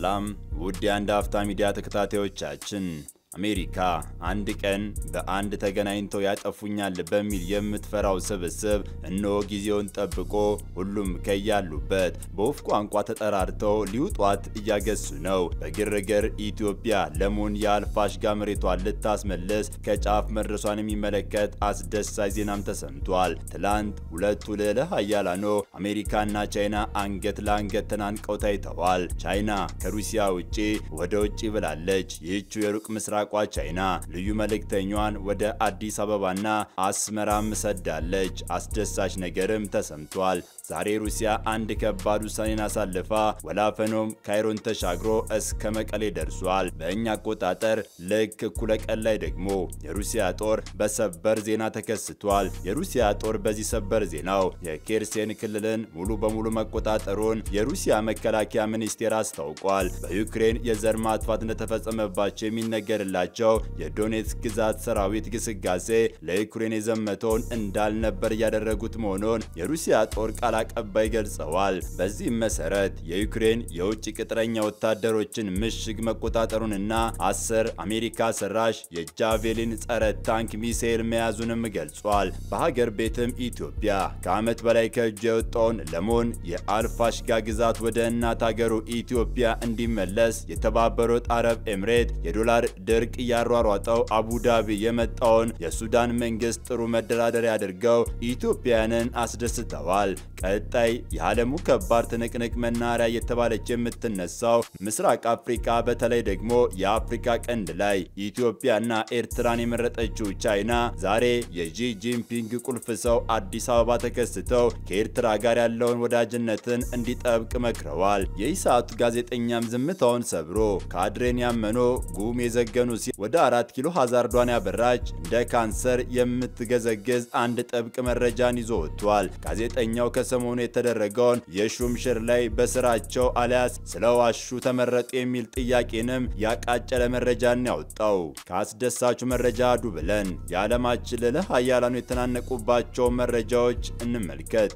ሰላም ውድ የአንድ አፍታ ሚዲያ ተከታታዮቻችን፣ አሜሪካ አንድ ቀን በአንድ ተገናኝተው ያጠፉኛል በሚል የምትፈራው ስብስብ እነሆ ጊዜውን ጠብቆ ሁሉም ከያሉበት በወፍ ቋንቋ ተጠራርተው ሊውጧት እያገሱ ነው። በግርግር ኢትዮጵያ ለሙን የአልፋሽጋ መሬቷን ልታስመልስ ከጫፍ መድረሷን የሚመለከት አስደሳች ዜናም ተሰምቷል። ትላንት ሁለቱ ልዕለ ኃያላኖ አሜሪካና ቻይና አንገት ለአንገት ተናንቀው ታይተዋል። ቻይና ከሩሲያ ውጪ ወደ ውጪ ብላለች። ይህችው የሩቅ ምስራቋ ቻይና ልዩ መልእክተኛዋን ወደ አዲስ አበባና አስመራም ሰዳለች። አስደሳች ነገርም ተሰምቷል። ዛሬ ሩሲያ አንድ ከባድ ውሳኔን አሳልፋ ወላፈኖም ካይሮን ተሻግሮ እስከ መቀሌ ደርሷል። በእኛ አቆጣጠር ልክ እኩለ ቀን ላይ ደግሞ የሩሲያ ጦር በሰበር ዜና ተከስቷል። የሩሲያ ጦር በዚህ ሰበር ዜናው የኬርሴን ክልልን ሙሉ በሙሉ መቆጣጠሩን የሩሲያ መከላከያ ሚኒስቴር አስታውቋል። በዩክሬን የዘር ማጥፋት እንደተፈጸመባቸው የሚነገርላቸው የዶኔትስክ ግዛት ሰራዊት ግስጋሴ ለዩክሬን የዘመተውን እንዳልነበር እያደረጉት መሆኑን የሩሲያ ጦር ቃል አቀባይ ገልጸዋል። በዚህም መሰረት የዩክሬን የውጭ ቅጥረኛ ወታደሮችን ምሽግ መቆጣጠሩንና አስር አሜሪካ ሰራሽ የጃቬሊን ጸረ ታንክ ሚሳኤል መያዙንም ገልጿል። በሀገር ቤትም ኢትዮጵያ ከዓመት በላይ ከእጇ የወጣውን ለሞን የአልፋሽጋ ግዛት ወደ እናት ሀገሩ ኢትዮጵያ እንዲመለስ የተባበሩት አረብ ኤምሬት የዶላር ድርቅ እያሯሯጠው አቡዳቢ የመጣውን የሱዳን መንግስት ጥሩ መደራደሪያ አድርገው ኢትዮጵያውያንን አስደስተዋል። ቀጣይ የዓለሙ ከባድ ትንቅንቅ መናኸሪያ እየተባለች የምትነሳው ምስራቅ አፍሪካ በተለይ ደግሞ የአፍሪካ ቀንድ ላይ ኢትዮጵያና ኤርትራን የመረጠችው ቻይና ዛሬ የጂ ጂንፒንግ ቁልፍ ሰው አዲስ አበባ ተከስተው ከኤርትራ ጋር ያለውን ወዳጅነትን እንዲጠብቅ መክረዋል። የኢሳቱ ጋዜጠኛም ዝምታውን ሰብሮ ካድሬን ያመኖ ጉም የዘገኑ ሲ ወደ አራት ኪሎ ሀዛርዷን ያበራች እንደ ካንሰር የምትገዘግዝ አንድ ጥብቅ መረጃን ይዞ ወጥቷል። ጋዜጠኛው ከሰሞኑ የተደረገውን የሹምሽር ላይ በስራቸው አሊያስ ስለዋሹ ተመረጡ የሚል ጥያቄንም ያቃጨለ መረጃን ያወጣው። ከአስደሳቹ መረጃ አዱ ብለን የዓለማችን ልዕለ ኃያላኑ የተናነቁባቸው መረጃዎች እንመልከት።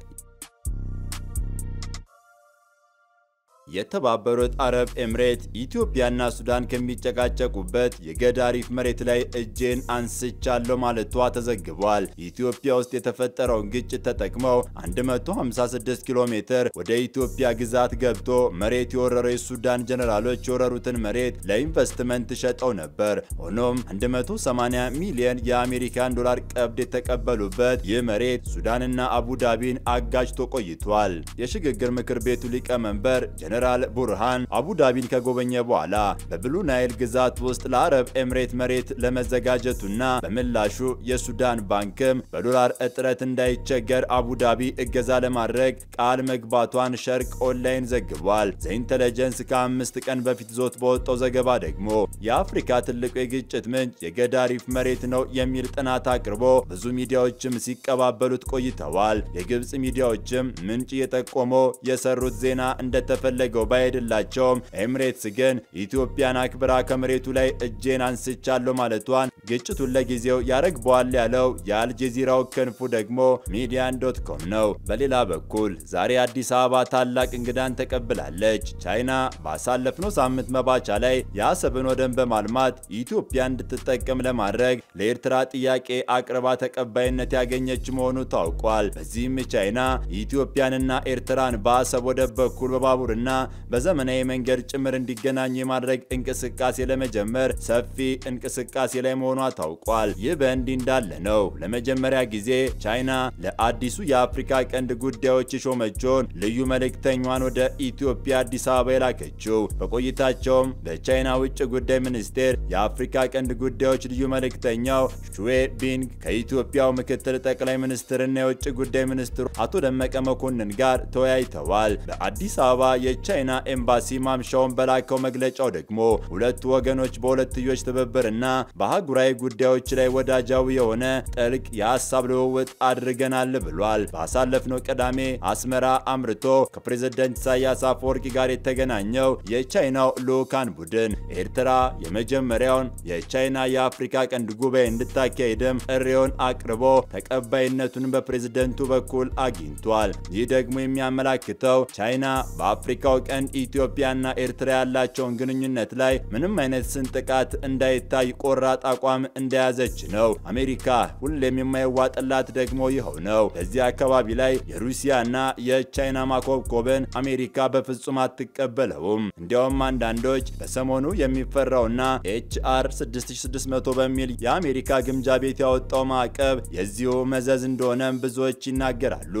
የተባበሩት አረብ ኤምሬት ኢትዮጵያና ሱዳን ከሚጨቃጨቁበት የገዳሪፍ መሬት ላይ እጄን አንስቻለሁ ማለቷ ተዘግቧል። ኢትዮጵያ ውስጥ የተፈጠረውን ግጭት ተጠቅመው 156 ኪሎ ሜትር ወደ ኢትዮጵያ ግዛት ገብቶ መሬት የወረረው የሱዳን ጀነራሎች የወረሩትን መሬት ለኢንቨስትመንት ሸጠው ነበር። ሆኖም 180 ሚሊዮን የአሜሪካን ዶላር ቀብድ የተቀበሉበት ይህ መሬት ሱዳንና አቡዳቢን አጋጅቶ ቆይቷል። የሽግግር ምክር ቤቱ ሊቀመንበር ጀነራል ቡርሃን አቡዳቢን ከጎበኘ በኋላ በብሉ ናይል ግዛት ውስጥ ለአረብ ኤምሬት መሬት ለመዘጋጀቱና በምላሹ የሱዳን ባንክም በዶላር እጥረት እንዳይቸገር አቡዳቢ እገዛ ለማድረግ ቃል መግባቷን ሸርቅ ኦንላይን ዘግቧል። ዘኢንተለጀንስ ከአምስት ቀን በፊት ዞት በወጣው ዘገባ ደግሞ የአፍሪካ ትልቁ የግጭት ምንጭ የገዳሪፍ መሬት ነው የሚል ጥናት አቅርቦ ብዙ ሚዲያዎችም ሲቀባበሉት ቆይተዋል። የግብፅ ሚዲያዎችም ምንጭ የጠቆመው የሰሩት ዜና እንደተፈለ ፈለገው ባይሄድላቸውም ኤምሬትስ ግን ኢትዮጵያን አክብራ ከመሬቱ ላይ እጄን አንስቻለሁ ማለቷን ግጭቱን ለጊዜው ያረግበዋል ያለው የአልጀዚራው ክንፉ ደግሞ ሚዲያን ዶት ኮም ነው። በሌላ በኩል ዛሬ አዲስ አበባ ታላቅ እንግዳን ተቀብላለች። ቻይና ባሳለፍነው ሳምንት መባቻ ላይ የአሰብን ወደብ በማልማት ኢትዮጵያ እንድትጠቀም ለማድረግ ለኤርትራ ጥያቄ አቅርባ ተቀባይነት ያገኘች መሆኑ ታውቋል። በዚህም ቻይና ኢትዮጵያንና ኤርትራን በአሰብ ወደብ በኩል በባቡርና በዘመናዊ መንገድ ጭምር እንዲገናኙ የማድረግ እንቅስቃሴ ለመጀመር ሰፊ እንቅስቃሴ ላይ መሆኗ ታውቋል። ይህ በእንዲህ እንዳለ ነው ለመጀመሪያ ጊዜ ቻይና ለአዲሱ የአፍሪካ ቀንድ ጉዳዮች የሾመችውን ልዩ መልእክተኛዋን ወደ ኢትዮጵያ አዲስ አበባ የላከችው። በቆይታቸውም በቻይና ውጭ ጉዳይ ሚኒስቴር የአፍሪካ ቀንድ ጉዳዮች ልዩ መልእክተኛው ሹዌ ቢንግ ከኢትዮጵያው ምክትል ጠቅላይ ሚኒስትርና የውጭ ጉዳይ ሚኒስትሩ አቶ ደመቀ መኮንን ጋር ተወያይተዋል። በአዲስ አበባ የቻይና ኤምባሲ ማምሻውን በላከው መግለጫው ደግሞ ሁለቱ ወገኖች በሁለትዮሽ ትብብርና በአህጉራዊ ጉዳዮች ላይ ወዳጃዊ የሆነ ጥልቅ የሀሳብ ልውውጥ አድርገናል ብሏል። ባሳለፍነው ቅዳሜ አስመራ አምርቶ ከፕሬዝደንት ኢሳያስ አፈወርቂ ጋር የተገናኘው የቻይናው ልዑካን ቡድን ኤርትራ የመጀመሪያውን የቻይና የአፍሪካ ቀንድ ጉባኤ እንድታካሄድም ጥሪውን አቅርቦ ተቀባይነቱን በፕሬዝደንቱ በኩል አግኝቷል። ይህ ደግሞ የሚያመላክተው ቻይና በአፍሪካው በአፍሪካው ቀንድ ኢትዮጵያና ኤርትራ ያላቸውን ግንኙነት ላይ ምንም አይነት ስንጥቃት እንዳይታይ ቆራጥ አቋም እንደያዘች ነው። አሜሪካ ሁሌም የማይዋጥላት ደግሞ ይኸው ነው። በዚህ አካባቢ ላይ የሩሲያና የቻይና ማኮብኮብን አሜሪካ በፍጹም አትቀበለውም። እንዲያውም አንዳንዶች በሰሞኑ የሚፈራውና ኤችአር 6600 በሚል የአሜሪካ ግምጃ ቤት ያወጣው ማዕቀብ የዚሁ መዘዝ እንደሆነም ብዙዎች ይናገራሉ።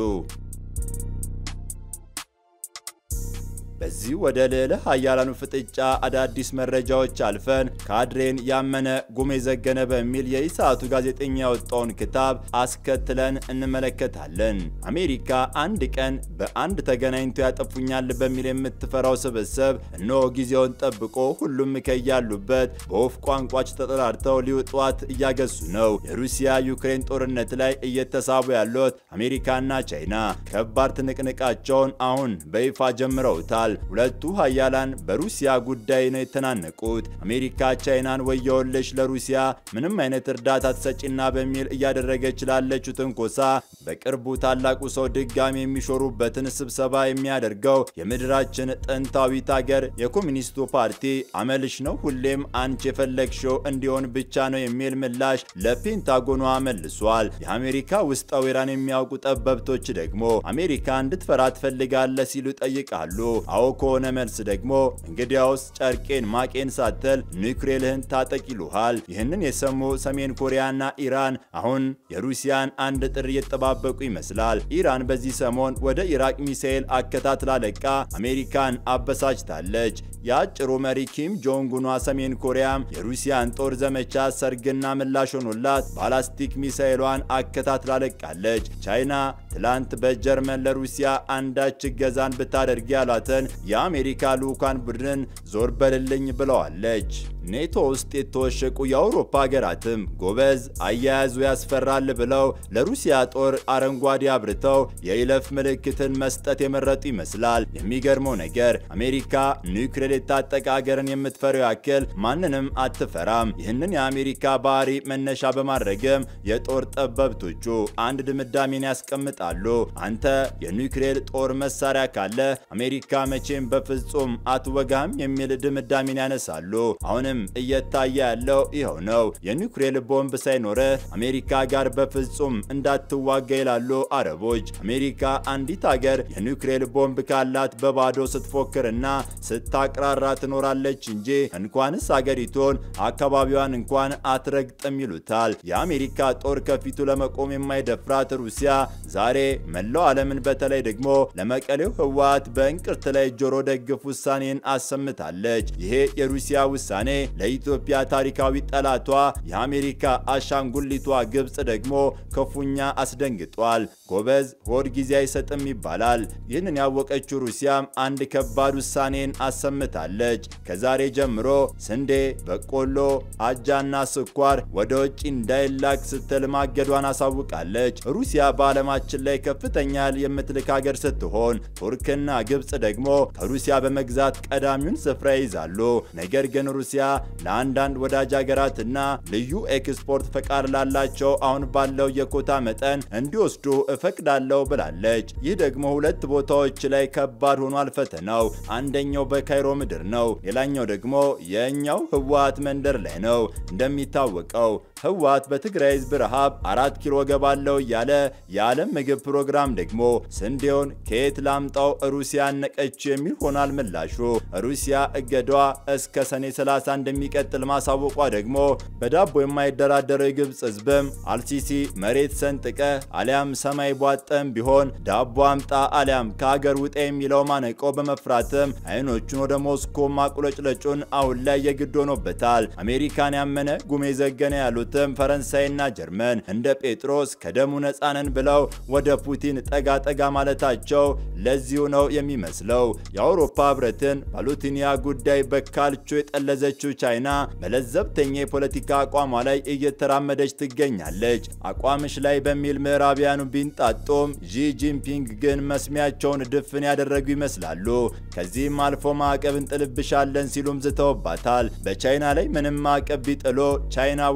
በዚህ ወደ ልዕለ ኃያላኑ ፍጥጫ አዳዲስ መረጃዎች አልፈን ካድሬን ያመነ ጉሜ ዘገነ በሚል የኢሳቱ ጋዜጠኛ ያወጣውን ክታብ አስከትለን እንመለከታለን። አሜሪካ አንድ ቀን በአንድ ተገናኝቶ ያጠፉኛል በሚል የምትፈራው ስብስብ እነሆ ጊዜውን ጠብቆ ሁሉም ከያሉበት በወፍ ቋንቋች ተጠራርተው ሊውጧት እያገሱ ነው። የሩሲያ ዩክሬን ጦርነት ላይ እየተሳቡ ያሉት አሜሪካና ቻይና ከባድ ትንቅንቃቸውን አሁን በይፋ ጀምረውታል። ሁለቱ ሀያላን በሩሲያ ጉዳይ ነው የተናነቁት። አሜሪካ ቻይናን ወየውልሽ ለሩሲያ ምንም አይነት እርዳታ ትሰጪና በሚል እያደረገች ላለችው ትንኮሳ በቅርቡ ታላቁ ሰው ድጋሚ የሚሾሩበትን ስብሰባ የሚያደርገው የምድራችን ጥንታዊት ሀገር የኮሚኒስቱ ፓርቲ አመልሽ ነው ሁሌም አንቺ የፈለግሽው እንዲሆን ብቻ ነው የሚል ምላሽ ለፔንታጎኗ መልሷል። የአሜሪካ ውስጥ ወይራን የሚያውቁ ጠበብቶች ደግሞ አሜሪካ እንድትፈራ ትፈልጋለህ ሲሉ ይጠይቃሉ። አዎ ከሆነ መልስ ደግሞ እንግዲያውስ ጨርቄን ማቄን ሳትል ኒውክሌርህን ታጠቅ ይሉሃል። ይህንን የሰሙ ሰሜን ኮሪያና ኢራን አሁን የሩሲያን አንድ ጥሪ እየተጠባበቁ ይመስላል። ኢራን በዚህ ሰሞን ወደ ኢራቅ ሚሳኤል አከታትላ ለቃ አሜሪካን አበሳጭታለች። የአጭሩ መሪ ኪም ጆንጉኗ ሰሜን ኮሪያም የሩሲያን ጦር ዘመቻ ሰርግና ምላሽ ሆኖላት ባላስቲክ ሚሳኤሏን አከታትላ ለቃለች። ቻይና ትላንት በጀርመን ለሩሲያ አንዳች እገዛን ብታደርግ ያሏትን የአሜሪካ ልዑካን ቡድን ዞር በልልኝ ብለዋለች። ኔቶ ውስጥ የተወሸቁ የአውሮፓ ሀገራትም ጎበዝ አያያዙ ያስፈራል ብለው ለሩሲያ ጦር አረንጓዴ አብርተው የይለፍ ምልክትን መስጠት የመረጡ ይመስላል። የሚገርመው ነገር አሜሪካ ኒውክሌር የታጠቀ ሀገርን የምትፈረው ያክል ማንንም አትፈራም። ይህንን የአሜሪካ ባህሪ መነሻ በማድረግም የጦር ጠበብቶቹ አንድ ድምዳሜን ያስቀምጣሉ። አንተ የኒውክሌር ጦር መሳሪያ ካለ አሜሪካ መቼም በፍጹም አትወጋም የሚል ድምዳሜን ያነሳሉ። አሁንም እየታየ ያለው ይኸው ነው። የኒውክሌር ቦምብ ሳይኖረ አሜሪካ ጋር በፍጹም እንዳትዋጋ ይላሉ አረቦች። አሜሪካ አንዲት ሀገር የኒውክሌር ቦምብ ካላት በባዶ ስትፎክርና ስታቅራራ ትኖራለች እንጂ እንኳንስ አገሪቱን አካባቢዋን እንኳን አትረግጥም ይሉታል። የአሜሪካ ጦር ከፊቱ ለመቆም የማይደፍራት ሩሲያ ዛሬ መላው ዓለምን በተለይ ደግሞ ለመቀሌው ህወሓት በእንቅርት ላይ ጆሮ ደግፍ ውሳኔን አሰምታለች። ይሄ የሩሲያ ውሳኔ ለኢትዮጵያ ታሪካዊ ጠላቷ የአሜሪካ አሻንጉሊቷ ግብፅ ደግሞ ክፉኛ አስደንግጧል። ጎበዝ ሆድ ጊዜ አይሰጥም ይባላል። ይህንን ያወቀችው ሩሲያም አንድ ከባድ ውሳኔን አሰምታለች። ከዛሬ ጀምሮ ስንዴ፣ በቆሎ፣ አጃና ስኳር ወደ ውጭ እንዳይላክ ስትል ማገዷን አሳውቃለች። ሩሲያ በዓለማችን ላይ ከፍተኛ የምትልክ ሀገር ስትሆን ቱርክና ግብፅ ደግሞ ከሩሲያ በመግዛት ቀዳሚውን ስፍራ ይይዛሉ። ነገር ግን ሩሲያ ለአንዳንድ ወዳጅ ሀገራትና ልዩ ኤክስፖርት ፈቃድ ላላቸው አሁን ባለው የኮታ መጠን እንዲወስዱ እፈቅዳለሁ ብላለች። ይህ ደግሞ ሁለት ቦታዎች ላይ ከባድ ሆኗል ፈተናው። አንደኛው በካይሮ ምድር ነው፣ ሌላኛው ደግሞ የእኛው ህወሓት መንደር ላይ ነው። እንደሚታወቀው ህወሓት በትግራይ ህዝብ ረሃብ አራት ኪሎ ገባለው እያለ የዓለም ምግብ ፕሮግራም ደግሞ ስንዴውን ከየት ላምጣው ሩሲያ ነቀችው የሚል ሆኗል ምላሹ። ሩሲያ እገዷ እስከ ሰኔ 30 እንደሚቀጥል ማሳወቋ ደግሞ በዳቦ የማይደራደረው የግብፅ ህዝብም አልሲሲ መሬት ሰንጥቀ አሊያም ሰማይ ቧጠም ቢሆን ዳቦ አምጣ አሊያም ከሀገር ውጣ የሚለው ማነቆ በመፍራትም አይኖቹን ወደ ሞስኮ ማቁለጭለጩን አሁን ላይ የግድ ሆኖበታል። አሜሪካን ያመነ ጉሜ ዘገነ ያሉትም ፈረንሳይና ጀርመን እንደ ጴጥሮስ ከደሙ ነፃነን ብለው ወደ ፑቲን ጠጋ ጠጋ ማለታቸው ለዚሁ ነው የሚመስለው። የአውሮፓ ህብረትን ባሉቲኒያ ጉዳይ በካልቾ የጠለዘችው ቻይና በለዘብተኛ የፖለቲካ አቋሟ ላይ እየተራመደች ትገኛለች። አቋምሽ ላይ በሚል ምዕራቢያኑ ቢንጣጡም ዢ ጂንፒንግ ግን መስሚያቸውን ድፍን ያደረጉ ይመስላሉ። ከዚህም አልፎ ማዕቀብ እንጥልብሻለን ሲሉም ዝተውባታል። በቻይና ላይ ምንም ማዕቀብ ቢጥሎ ቻይና ወይስ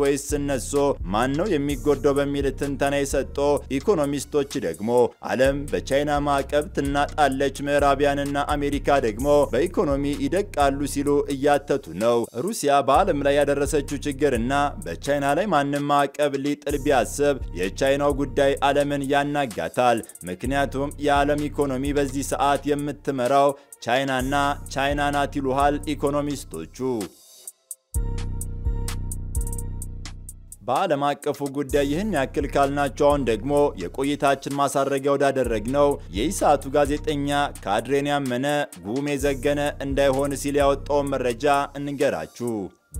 ነሶ ማን ነው የሚጎዳው በሚል ትንተና የሰጡ ኢኮኖሚስቶች ደግሞ ዓለም በቻይና ማዕቀብ ትናጣለች፣ ምዕራቢያንና አሜሪካ ደግሞ በኢኮኖሚ ይደቃሉ ሲሉ እያተቱ ነው። ሩሲያ በዓለም ላይ ያደረሰችው ችግርና በቻይና ላይ ማንም ማዕቀብ ሊጥል ቢያስብ የቻይናው ጉዳይ ዓለምን ያናጋታል። ምክንያቱም የዓለም ኢኮኖሚ በዚህ ሰዓት የምትመራው ቻይናና ቻይና ናት ይሉሃል ኢኮኖሚስቶቹ። በዓለም አቀፉ ጉዳይ ይህን ያክል ካልናቸው አሁን ደግሞ የቆይታችን ማሳረጊያ ወዳደረግነው የኢሳቱ ጋዜጠኛ ካድሬን ያመነ ጉሜ ዘገነ እንዳይሆን ሲል ያወጣውን መረጃ እንገራችሁ።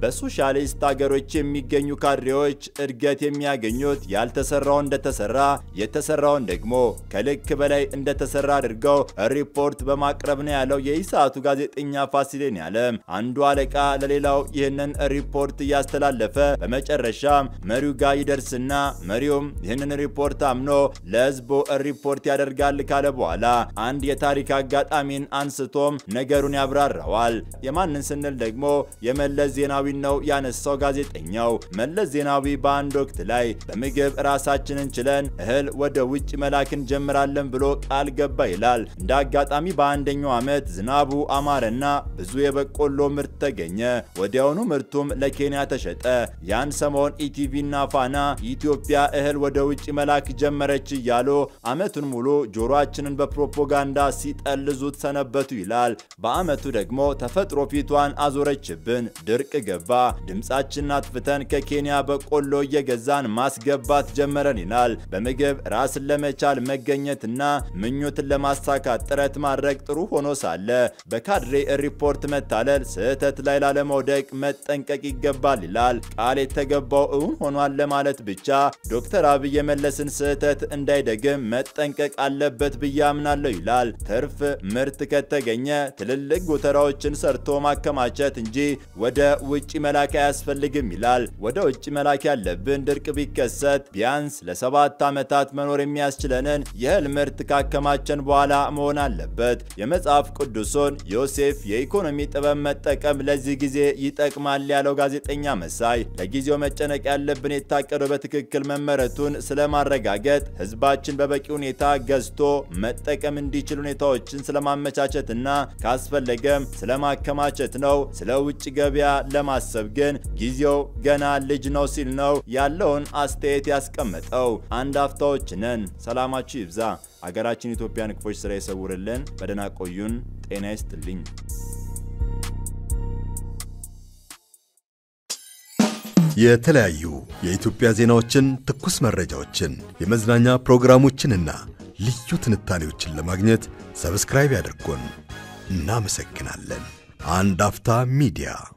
በሶሻሊስት አገሮች የሚገኙ ካድሬዎች እድገት የሚያገኙት ያልተሰራው እንደተሰራ የተሰራውን ደግሞ ከልክ በላይ እንደተሰራ አድርገው ሪፖርት በማቅረብ ነው ያለው የኢሳቱ ጋዜጠኛ ፋሲሌን ያለም። አንዱ አለቃ ለሌላው ይህንን ሪፖርት እያስተላለፈ በመጨረሻም መሪው ጋር ይደርስና መሪውም ይህንን ሪፖርት አምኖ ለሕዝቡ ሪፖርት ያደርጋል ካለ በኋላ አንድ የታሪክ አጋጣሚን አንስቶም ነገሩን ያብራራዋል። የማንን ስንል ደግሞ የመለስ ዜናዊ ነው ያነሳው ጋዜጠኛው። መለስ ዜናዊ በአንድ ወቅት ላይ በምግብ ራሳችንን ችለን እህል ወደ ውጭ መላክ እንጀምራለን ብሎ ቃል ገባ ይላል። እንደ አጋጣሚ በአንደኛው ዓመት ዝናቡ አማረና ብዙ የበቆሎ ምርት ተገኘ። ወዲያውኑ ምርቱም ለኬንያ ተሸጠ። ያን ሰሞን ኢቲቪና ፋና ኢትዮጵያ እህል ወደ ውጭ መላክ ጀመረች እያሉ ዓመቱን ሙሉ ጆሮአችንን በፕሮፓጋንዳ ሲጠልዙት ሰነበቱ ይላል። በዓመቱ ደግሞ ተፈጥሮ ፊቷን አዞረችብን። ድርቅ ገባ። ድምፃችንን አጥፍተን ከኬንያ በቆሎ እየገዛን ማስገባት ጀመረን ይላል። በምግብ ራስን ለመቻል መገኘትና ምኞትን ለማሳካት ጥረት ማድረግ ጥሩ ሆኖ ሳለ በካድሬ ሪፖርት መታለል ስህተት ላይ ላለመውደቅ መጠንቀቅ ይገባል ይላል። ቃል የተገባው እውን ሆኗል ለማለት ብቻ ዶክተር አብይ የመለስን ስህተት እንዳይደግም መጠንቀቅ አለበት ብዬ አምናለሁ ይላል። ትርፍ ምርት ከተገኘ ትልልቅ ጎተራዎችን ሰርቶ ማከማቸት እንጂ ወደ ውጭ መላክ አያስፈልግም ይላል። ወደ ውጭ መላክ ያለብን ድርቅ ቢከሰት ቢያንስ ለሰባት ዓመታት መኖር የሚያስችለንን የእህል ምርት ካከማቸን በኋላ መሆን አለበት። የመጽሐፍ ቅዱሱን ዮሴፍ የኢኮኖሚ ጥበብ መጠቀም ለዚህ ጊዜ ይጠቅማል ያለው ጋዜጠኛ መሳይ ለጊዜው መጨነቅ ያለብን የታቀደው በትክክል መመረቱን ስለማረጋገጥ ህዝባችን በበቂ ሁኔታ ገዝቶ መጠቀም እንዲችል ሁኔታዎችን ስለማመቻቸትና ካስፈለገም ስለማከማቸት ነው። ስለ ውጭ ገበያ ለማሰብ ግን ጊዜው ገና ልጅ ነው ሲል ነው ያለውን አስተያየት ያስቀመጠው። አንድ አፍታዎች ነን። ሰላማችሁ ይብዛ። አገራችን ኢትዮጵያን ክፎች ስራ ይሰውርልን። በደህና ቆዩን። ጤና ይስጥልኝ። የተለያዩ የኢትዮጵያ ዜናዎችን፣ ትኩስ መረጃዎችን፣ የመዝናኛ ፕሮግራሞችንና ልዩ ትንታኔዎችን ለማግኘት ሰብስክራይብ ያድርጉን። እናመሰግናለን። አንድ አፍታ ሚዲያ